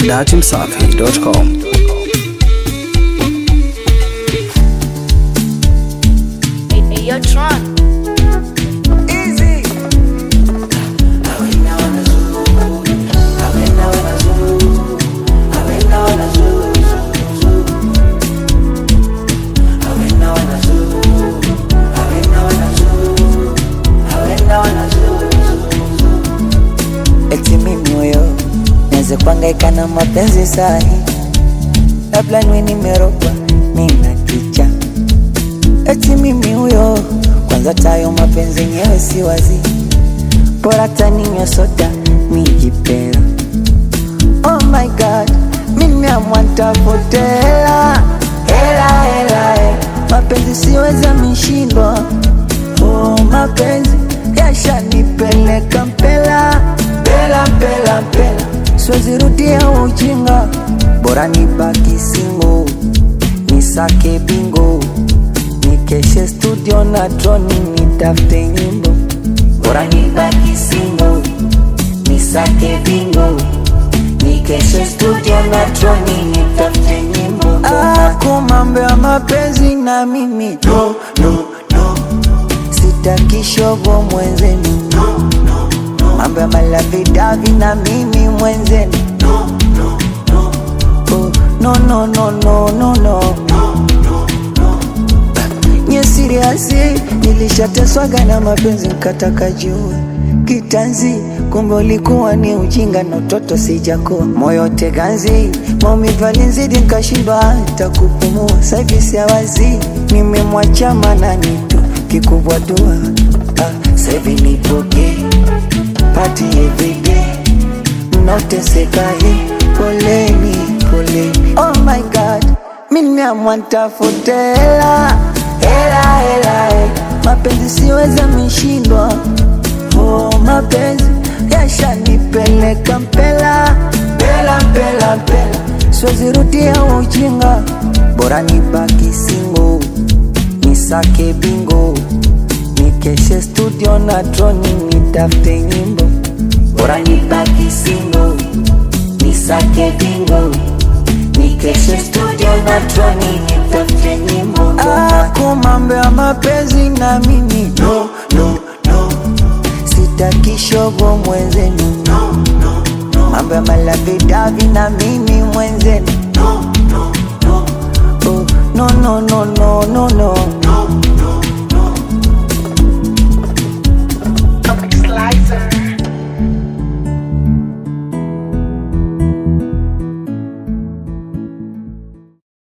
datimsafi.com. You're drunk. Easy. Eti mimi huyo naweza kuangaika na mapenzi sahi, labda niwe nimerogwa nina kicha. Eti mimi huyo kwanza tayo mapenzi yenyewe si wazi, bora taninywa soda nijipera. Oh my god, mimi amwantafute hela hela hela, eh. mapenzi siweza mishindwa. Oh, mapenzi yashanipeleka mpela mpela mpela mpela, siwezi rudia ujinga, bora nibaki single nisake bingo nikeshe studio na troni nitafute nyimbo bora nibaki single nisake bingo nikeshe studio na troni nitafute nyimbo ako mambo ya mapenzi na mimi no, no, no. sitaki shogo mwenzenu no, no, no. mambo ya malavidavi na mimi mwenzenu no, no, no. Oh, no, no, no, no, no, no. Nye siriasi nilishateswaga na mapenzi nkataka jua kitanzi, kumbe ulikuwa ni ujinga na utoto sijakuwa moyo teganzi, maumivu alinizidi nkashindwa hata kupumua. Saivi siawazi nimemwacha manani tu kikubwa dua ah, saivi nipoke pati everyday mnaoteseka hii poleni poleni oh my god mimi amwantafute hela hela hela eh. mapenzi siweza mishindwa oh mapenzi yashanipeleka mpela mpela mpela mpela siwezi rudia ujinga bora nibaki single nisake bingo nikeshe studio na troni nitafute nyimbo bora nibaki single nisake bingo nikeshe studio na troni nitafute nyimbo ako mambo ya mapenzi na mimi no, no, no. sitaki shogo mwenzenu no, no, no. mambo ya malavidavi na mimi mwenzenu no, no, no. Oh, no, no, no, no, no, no.